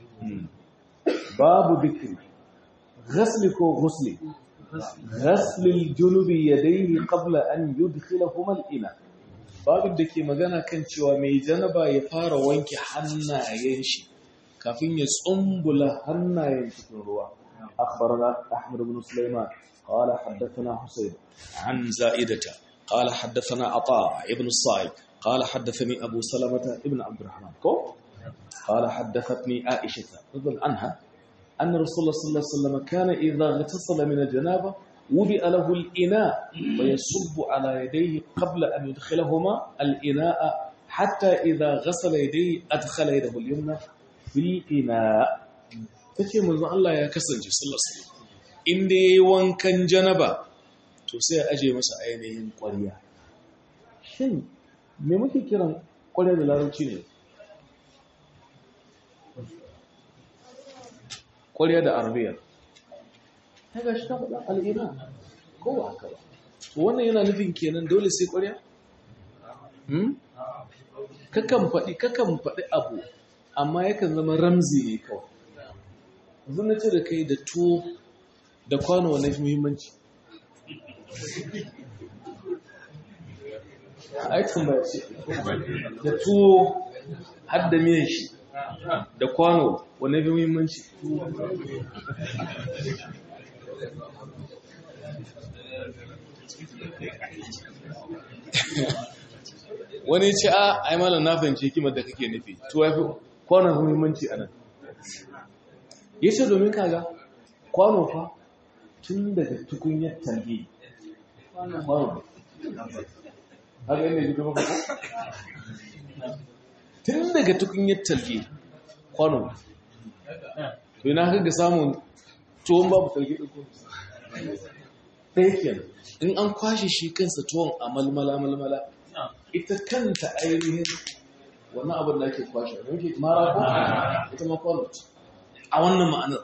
babu dhikri ghasli ko ghusli ghasli al-junubi yadayhi qabla an yudkhilahuma al-ina babin da ke magana kan cewa mai janaba ya fara wanke hannayen shi kafin ya tsumbula hannayen cikin ruwa akhbarana ahmad ibn sulaiman qala haddathana husayn an za'idata qala haddathana ata ibn sa'id qala haddathani abu salamata ibn abdurrahman ko qala haddathatni aisha radhiyallahu anha anna rasulullah sallallahu alaihi wasallam kana idha ghatasala min al-janaba وضع له الإناء ويصب على يديه قبل أن يدخلهما الإناء حتى إذا غسل يديه أدخل يده اليمنى في الإناء take manzon Allah ya kasance sallallahu alaihi wasallam inda yayi wankan janaba to sai ya aje masa ainihin ƙwarya shin me muke kiran ƙwarya da larabci ne ƙwarya da arabiya ta ga shi ta faɗa al'ina ko ba haka ba wannan yana nufin kenan dole sai ƙwarya? kakan faɗi kakan faɗi abu amma yakan zama ramzi ne kawai zan na ce da kai da tuwo da kwano wani muhimmanci aikin ba ce da tuwo har da miyan shi da kwano wani muhimmanci wani ce a ai malam na fahimci hikimar da kake nufi to ya fi kwanon muhimmanci a nan ya ce domin kaga kwano fa tun daga tukunyar talge kwano haka yana yi maka ko? tun daga tukunyar talge kwano to yana haka ga samun tuwon babu talge ɗin kuma ɗaya kenan in an kwashe shi kansa tuwon a malmala malmala ita kanta ainihin wannan abin da ake kwashe don ke mara ko ita ma kwano a wannan ma'anar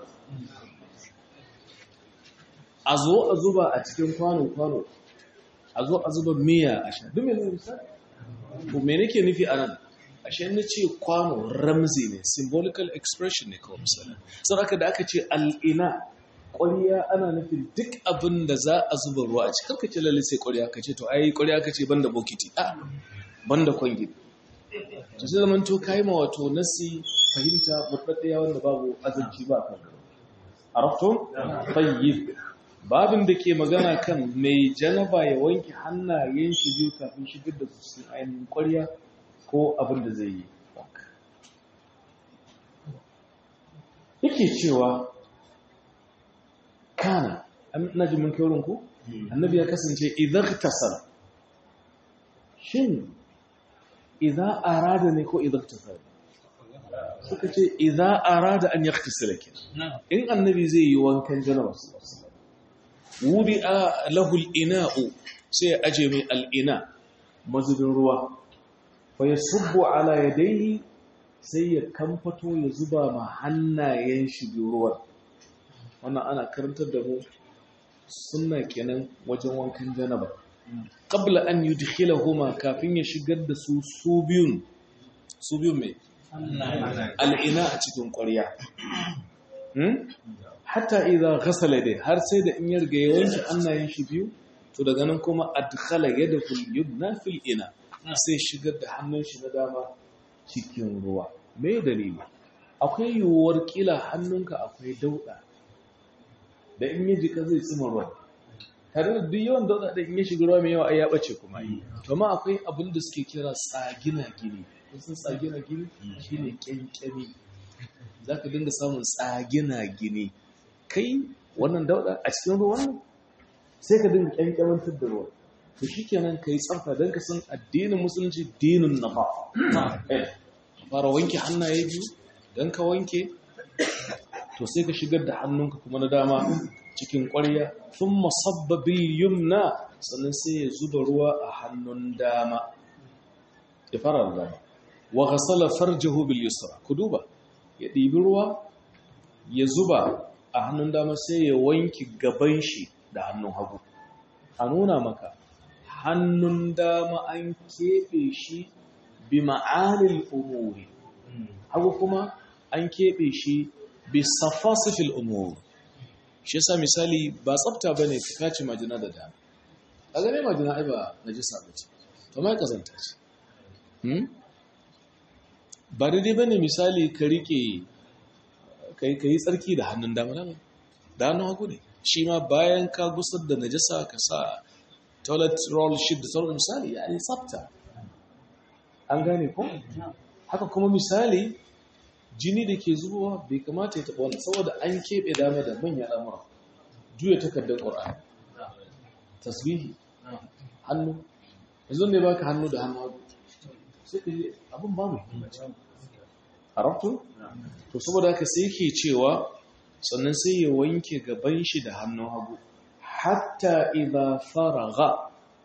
a zo a zuba a cikin kwano-kwano a zo a zuba miya a sha duk mai misali ko me nake nufi a nan ashe na ce kwano ramzi ne symbolical expression ne kawai misali sau aka da aka ce al'ina ƙwariya ana nufin duk abin da za a zuba ruwa a cikin kace lalle sai ƙwariya ka ce to ai ƙwariya ka ce banda bokiti a banda kwangi to sai zaman to kai ma wato nasi fahimta mutaddiya wanda babu azanci ba kan arafto tayyib babin da ke magana kan mai janaba ya wanke hannayen shi biyu kafin shigar da su cikin ainihin ƙwariya ko abin da zai yi yake cewa kana na ji mun kyaurin ku annabi ya kasance idan tasar shin idan arada ne ko idan tasar suka ce idan arada an ya tasira ke in annabi zai yi wankan janaba wuri a lahul ina'u sai ya aje mai al'ina mazubin ruwa fa ya subbu ala yadayhi sai ya kamfato ya zuba ma hannayen shi biyu ruwan wannan ana karantar da mu sunna kenan wajen wankan janaba qabla an yudkhilahuma kafin ya shigar da su su biyun su biyun mai al'ina a cikin ƙwarya hatta idza ghasala dai har sai da in ya riga ya wanke hannayen shi biyu to daga nan kuma adkhala yadahu al-yumna fil ina sai shigar da hannun shi na dama cikin ruwa me dalili akwai yiwuwar kila hannunka akwai dauda da in yi jika zai tsima ruwa tare da duk yawan dauda da in yi shiga ruwa mai yawa ai ya bace kuma yi to ma akwai abin da suke kira tsagina gini sun tsagina gini shine kyankyami zaka dinga samun tsagina gini kai wannan dauda a cikin ruwan sai ka dinga kyankyamantar da ruwa to shikenan kai tsafta dan ka san addinin musulunci dinin nafa fara wanke hannaye biyu dan ka wanke to sai ka shigar da hannunka kuma na dama cikin ƙwarya sun masabbabil yumna sannan sai ya zuba ruwa a hannun dama ya fara da dama wa ghasala farjahu bil yusra ku duba ya ɗibi ruwa ya zuba a hannun dama sai ya wanki gaban shi da hannun hagu a nuna maka hannun dama an keɓe shi bi ma'anil umuri hagu kuma an keɓe shi bi safasifil umur shi yasa misali ba tsafta bane ka kace majina da dama a gane majina ai ba najisa bace to mai kazanta ce hmm ba daidai bane misali ka rike kai kai tsarki da hannun dama dama da hannun hagu ne shi ma bayan ka gusar da najasa ka sa toilet roll sheet da sauran misali ya yi tsafta an gane ko haka kuma misali jini da ke zubowa bai kamata ya taɓa wannan saboda an keɓe dama da manyan al'amura juya takardar ƙwar'ani tasbihi hannu yanzu ne baka hannu da hannu hagu sai ka yi abin ba mai a rafto? to saboda haka sai ke cewa sannan sai ya wanke gaban shi da hannun hagu hatta idha faraga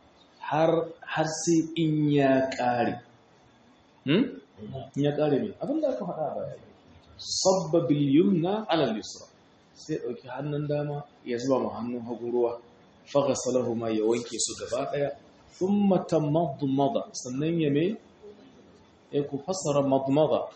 har sai in ya ƙare in ya ƙare ne abinda aka faɗa ba ya sabba yumna ala yusra sai ɗauki hannun dama ya zuba ma hannun hagu ruwa faga salahu ma ya wanke su gaba ɗaya sun mata madmada sannan ya me ya ku fassara madmada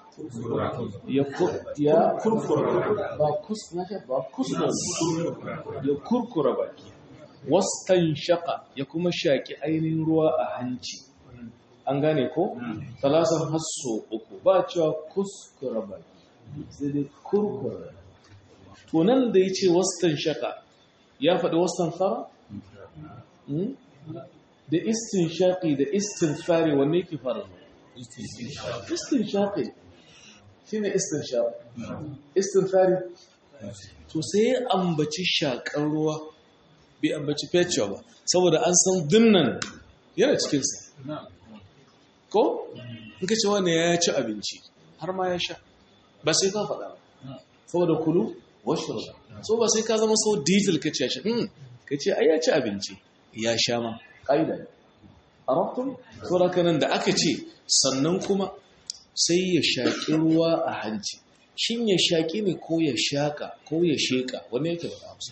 ya kurkura ba kuskura ya kurkura baki wastan shaka ya kuma shaƙi ainihin ruwa a hanci an gane ko? talasan hasso uku ba cewa kuskura baki sai dai kurkura tunan da ya ce wastan shaka ya faɗi wastan fara? da istinshaqi da istinfari wanne ke fara istinshaqi shine istinshaq istinfari to sai ya ambaci shakar ruwa bai ambaci fecewa ba saboda an san dinnan yana cikinsa ko in ka ce wani ya ci abinci har ma ya sha ba sai ka faɗa ba saboda kulu washe ba so ba sai ka zama so detail ka ce ya sha ka ce ai ya ci abinci ya sha ma ƙa'ida ne a rabtun saboda nan da aka ce sannan kuma sai ya shaƙi ruwa a hanci shin ya shaƙi ne ko ya shaƙa ko ya sheƙa wani yake ba hausa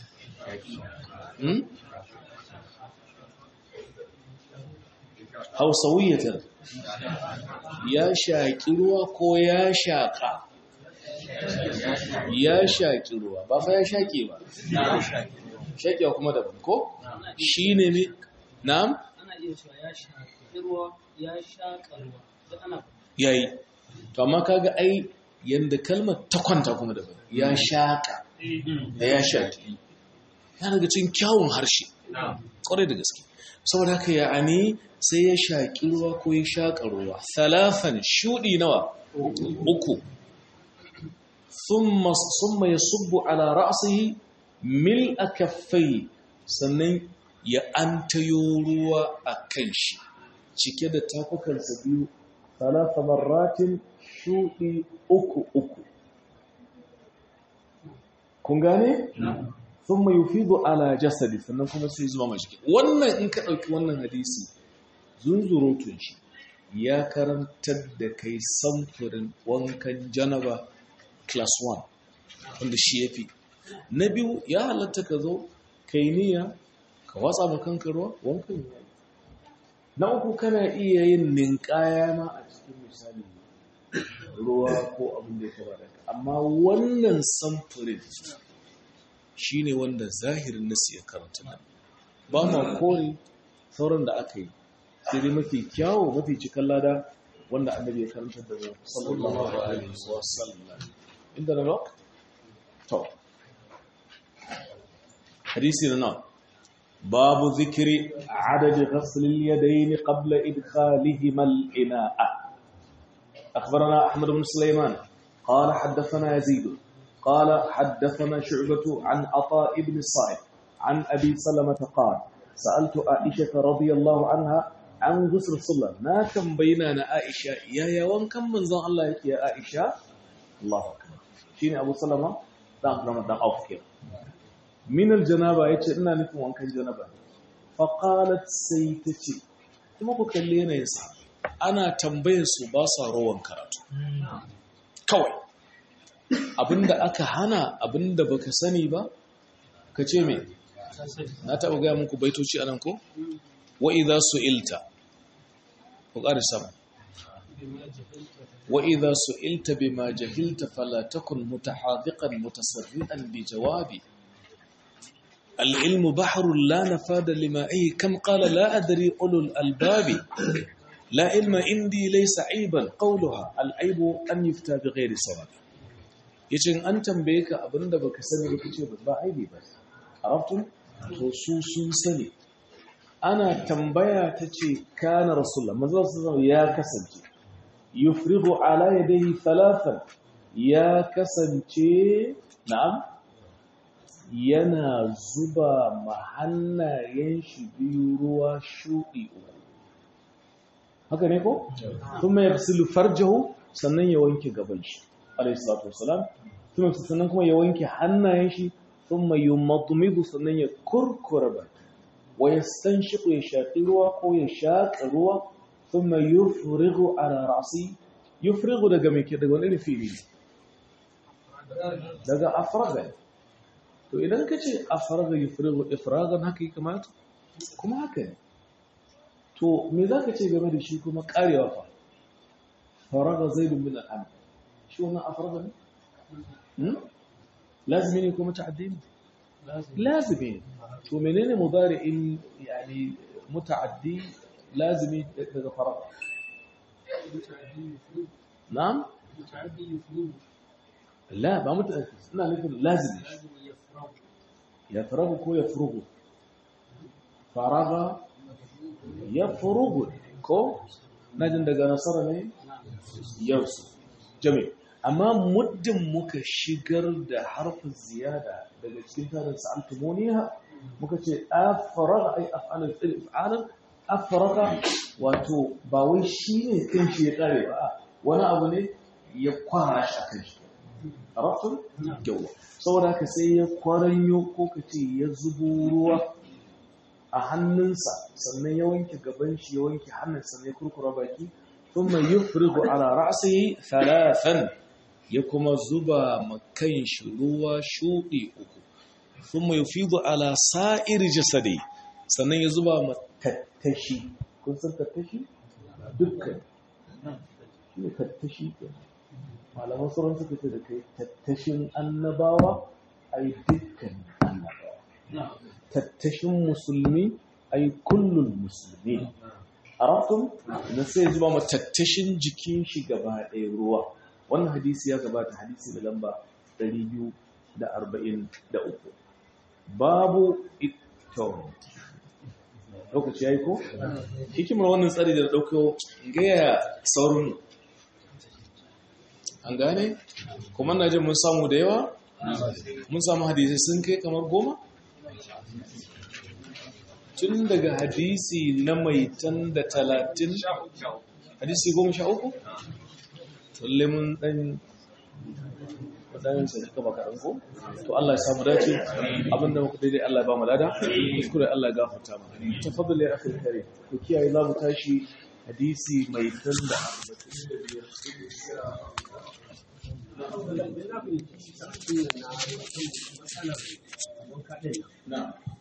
hausawiyatar ya shaƙi ruwa ko ya shaƙa ya shaƙi ruwa ba fa ya shaƙe ba shaƙewa kuma daban ko shi ne ne na'am ana iya cewa ya shaƙi ruwa ya shaƙa ruwa duk ana yayi to amma kaga ai yanda kalmar ta kwanta kuma daban ya shaƙa da ya shaƙi ya daga cikin kyawun harshe ƙwarai da gaske saboda haka ya ani sai ya shaƙi ruwa ko ya shaƙa ruwa talafan shuɗi nawa uku summa ya subbu ala ra'asihi mil a kaffai sannan ya antayo ruwa a kan shi cike da tafukansa biyu talata marratin shuɗi uku uku kun gane? sun mai yufido ala jasadi sannan kuma sai zuwa mashi wannan in ka ɗauki wannan hadisi zunzurutun shi ya karantar da kai samfurin wankan janaba class 1 wanda shi ya fi na biyu ya halatta ka zo kai niyya ka watsa makanka ruwa wankan ya na uku kana iya yin ninkaya ma a cikin misali ruwa ko abin da ya kaba da amma wannan samfurin shi ne wanda zahirin nasu ya karanta nan ba ma kore sauran da aka yi sai dai mafi kyawo mafi cikin lada wanda annabi ya karanta da mu sallallahu alaihi wa sallam inda na rock to hadisi na nan babu zikiri adadi ghasl al-yadayn qabla idkhalihima al-ina'a أخبرنا أحمد بن سليمان قال حدثنا يزيد قال حدثنا شعبة عن عطاء بن الصائب عن أبي سلمة قال سألت عائشة رضي الله عنها عن غسل الصلاة ما كان بيننا عائشة يا يا وان كم من زان الله يا عائشة الله أكبر شيني أبو سلمة دام رمضان دام أوف كده من الجنابة يتش إنا نكون وان كان جنابة فقالت سيتتي kuma ku kalle yanayin sa ana tambayar su ba sa rawan karatu kawai abinda aka hana abinda baka sani ba ka ce me na taɓa gaya muku baitoci anan ko wa idza su'ilta ku ƙara sama wa idza su'ilta bima jahilta fala takun mutahadiqan mutasarrian bi jawabi العلم بحر لا نفاد لمائه كم قال لا أدري أولو الألباب لا علم عندي ليس عيبا قولها العيب أن يفتى بغير صواب yace an tambaye ka abinda baka sani ba kace ba aibi ba arabtum to su sun sani ana tambaya tace kana rasulullah manzo sallallahu ya kasance yufrigu ala yadayhi thalathan ya kasance na'am yana zuba ma hannayen shi biyu ruwa shuɗi uku haka ne ko? kuma ya fi farjahu sannan ya wanke gaban shi alayhi salatu wasalam kuma sannan kuma ya wanke hannayen shi kuma yi matumidu sannan ya kurkura ba wa ya stan shi ya shaƙi ruwa ko ya shaƙa ruwa kuma yi furigu a rarasi yi furigu daga mai daga wani fili daga afraga to idan ka ce afraga yi furigu ifragan haka yi kamata kuma haka ne to me za ka ce game da shi kuma karewa fa faraga zaidun min al'am shi wannan afraga ne lazimi ne kuma ta'addi ne lazimi ne to menene mudari'in yani muta'addi lazimi daga faraga na'am la ba muta'addi ina nufin lazimi ya faragu ko ya furugu faraga ya furugu ko najin daga nasara ne yarsu jami amma muddin muka shigar da harfin ziyada daga cikin tarin sa'altumoniya muka ce afaraga ai af'alul fi'l af'alan afaraga wato ba wai shi ne kanshi ya kare ba wani abu ne ya kwara shi a kanshi arafin yawa saboda haka sai ya kwaranyo ko ka ce ya zubo ruwa a hannunsa sannan ya wanke gaban shi ya wanke hannunsa ne kurkura baki thumma yufrigu ala ra'sihi thalathan ya kuma zuba makan shi ruwa shudi uku thumma yufidu ala sa'ir jasadi sannan ya zuba ma tattashi kun san tattashi dukkan shi ne tattashi malaman sauran suka ce da kai tattashin annabawa ai dukkan annabawa tattashin musulmi ai kullun musulmi arabtum na sai zuba ma tattashin jikin shi gaba ɗaya ruwa wannan hadisi ya gabata hadisi da lamba 243 babu ito lokaci ya yi ko? hikimar wannan tsari da ɗauko gaya saurin an gane? kuma na jin mun samu da yawa? mun samu hadisi sun kai kamar goma? tun daga hadisi na mai tan da talatin hadisi goma sha uku? tulle mun ɗan wadannan sai suka baka ɗanko to Allah ya samu dace abinda muka daidai Allah ya ba mu lada kuskure Allah ya gafarta mu tafaddal ya akhir kare ku kiyaye za mu tashi hadisi mai tan da na